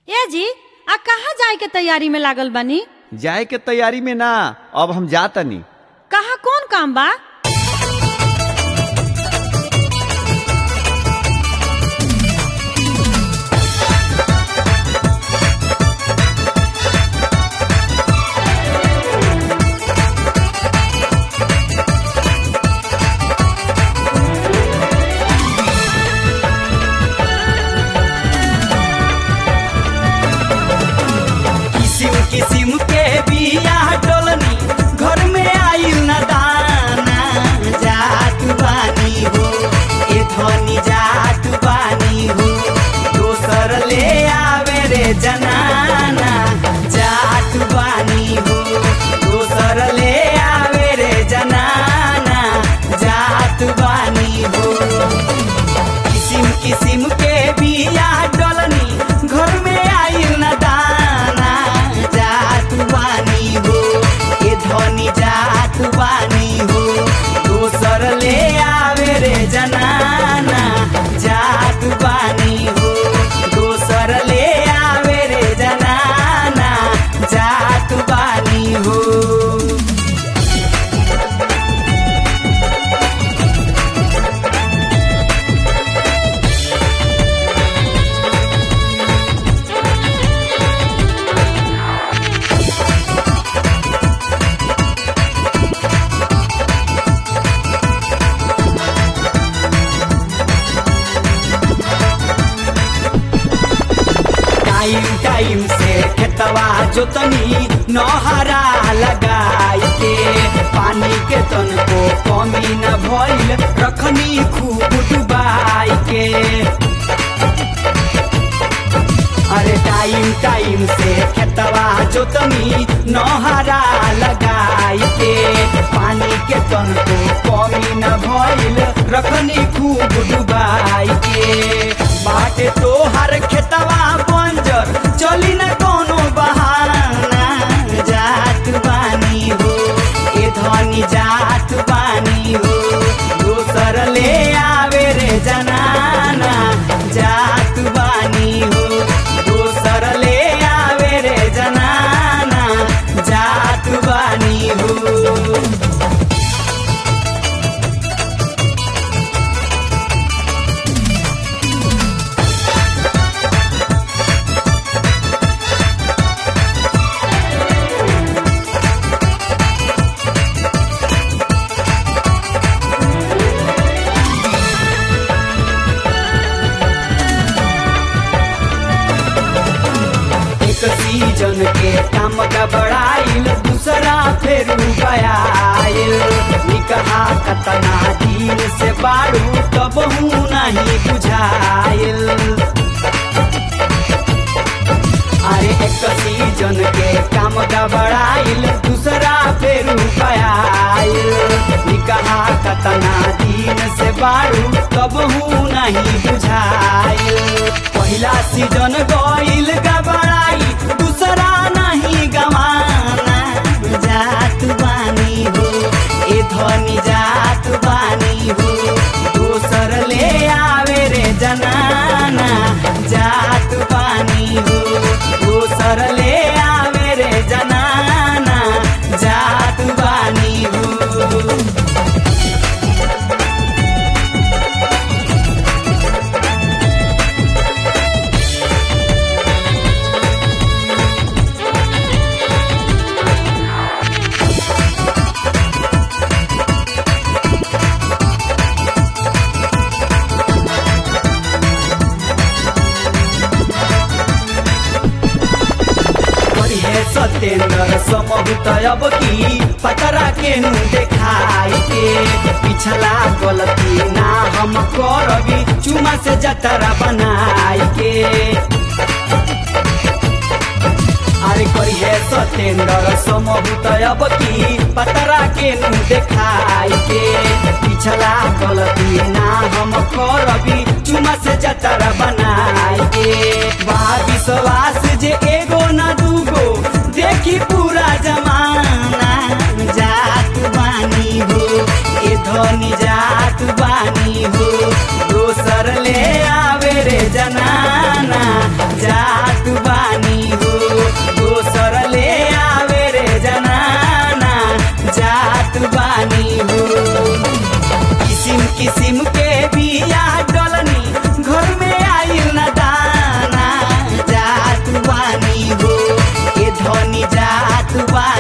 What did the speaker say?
ए जी आ कहाँ जाए के तैयारी में लागल बानी जाए के तैयारी में ना अब हम जातनी कहाँ कौन काम बा किसिम किसिम के बिया डोलनी घर में आइल न दाना जात बानी हो ए धनी जात बानी हो दोसर ले आवे रे जनाना जात बानी हो दोसर ले आवे रे जनाना जात बानी हो किसिम किसिम के बिया डलनी घर में आइल न दाना जात बानी हो ए धनी जात बानी हो दोसर ले आवे रे जनाना जात बानी हो दोसर ले आवे रे जनाना जात बानी हो टाइम टाइम से खेतवा जोतनी नहरा लगाई के पानी के तन को कमी न भइल रखनी खूब डुबाई के अरे टाइम टाइम से खेतवा जोतनी नहरा लगाई के पानी के तन को कमी न भइल रखनी खूब डुबाई के बाटे तोहर खेतवा बंजर चली न कोनो बहाना जात बानी हो ए धनी जात बानी हो दोसर ले आवे रे जनाना जात बानी हो दोसर ले आवे रे जनाना जात बानी हो एक सीजन के काम का बड़ाइल दूसरा फिर गयाइल निकहा कतना दिन से बाड़ू तब हूँ नहीं बुझाइल अरे एक सीजन के काम का बड़ाइल दूसरा फिर गयाइल निकहा कतना दिन से बाड़ू तब हूँ नहीं बुझाइल पहला सीजन गइल गबड़ाई दूसरा नहीं गवाना जात बानी हो ए धनी जात बानी हो दोसर ले आवे रे जनाना जात बानी हो दोसर ले आवे रे जनाना जात बानी हो हे सत्येंद्र समहुत अब की पतरा के नु देखाई के पिछला गलती ना हम करबी चुमा से जतरा बनाई के अरे करी है सत्येंद्र समहुत अब की पतरा के नु देखाई के पिछला गलती ना हम करबी चुमा से जतरा बनाई के बा विश्वास जे एगो ना दूगो देखी पूरा जमाना जात बानी हो ए धनी जात बानी हो दोसर ले आवे रे जनाना जात बा जात बा